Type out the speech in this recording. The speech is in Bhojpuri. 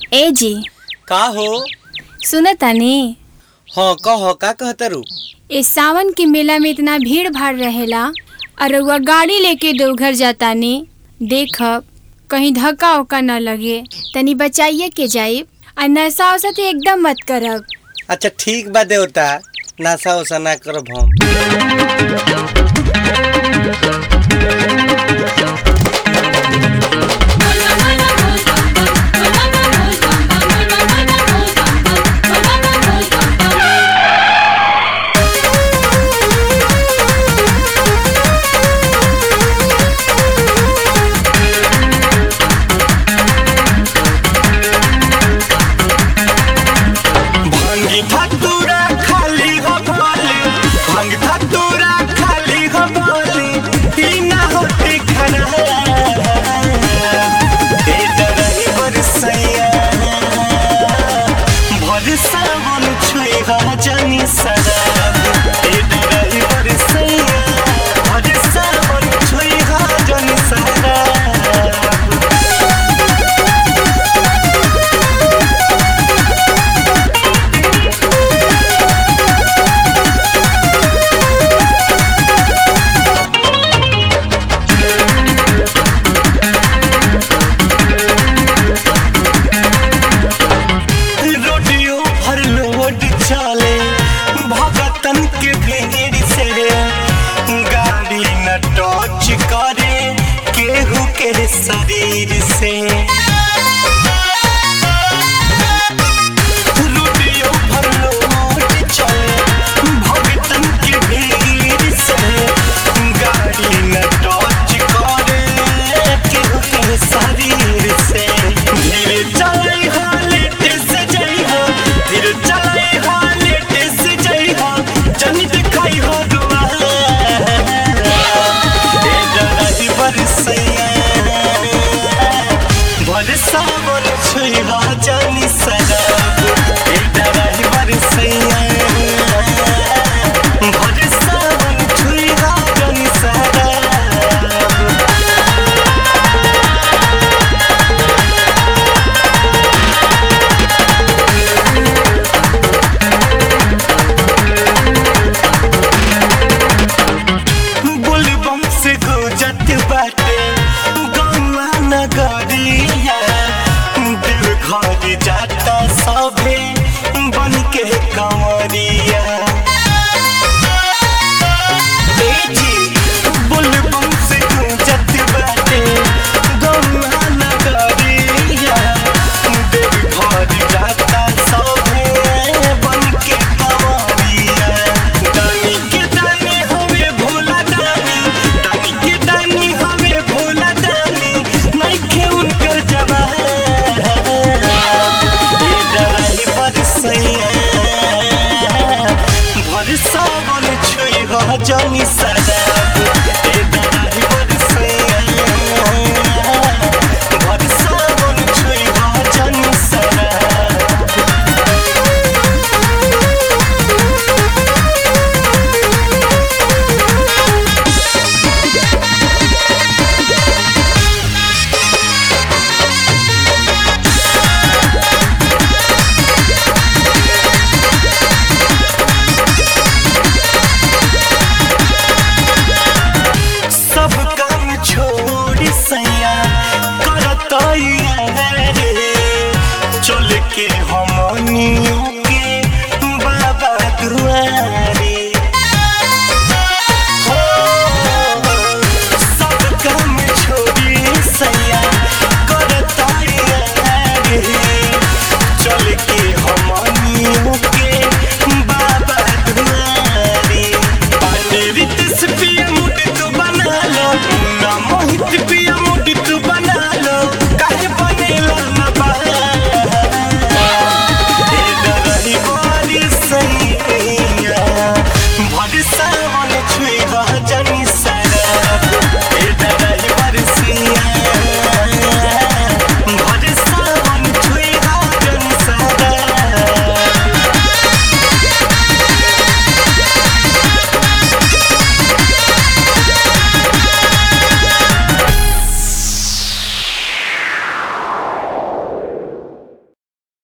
ए जी का हो सुन तनी हाँ कह का कहतरू इस सावन के मेला में इतना भीड़ भाड़ रहेला और रउआ गाड़ी लेके देवघर जातानी देखब कहीं धक्का उक्का न लगे तनी बचाइए के जाइब और नशा वसा तो एकदम मत करब अच्छा ठीक बा देवता नासा उसा ना करब हम भांगी धतूरा खाली हो भोली भांग धतूरा खाली हो भोली ई ना होती खाना ए डरही बरसैया भर सावन छुई हा जानी सराब ए डरही बरसैया भर सावन छुई हा जानी सराब रोडियो भर लोड चले भगतन के भीड़ से गाड़ी न टच करे केहू के शरीर से रोडियो भर लोड चले भगतन के भीड़ से गाड़ी न टच करे केहू के शरीर से धीरे चले हो लेट से जाई हो धीरे चले हो लेट से जाई हो जन दिखाई हो दुआ ए डराई बरसैया बरसा बोल छुई हो जानी सराब ए डराई बरसैया बरसा बोल छुई हो जानी सराब बुलबम से गुजत बाटे गौआ नगरिया दिल घर जाता सभे बन के कंवरिया ए जी, बुलबम से गुजत बाटे गौआ नगरिया दिल घर जाता सभे बन के कंवरिया दानी के दानी हवे भोला दानी दानी के दानी हवे भोला दानी नइखे उनकर जवान ए डराई बरसैया भरसा बन छुई हो जानी सदाब ए डराई बरसैया भरसा बन छुई हो जानी सदाब सब काम छोड़ सैया करतैया रे चल के हमनी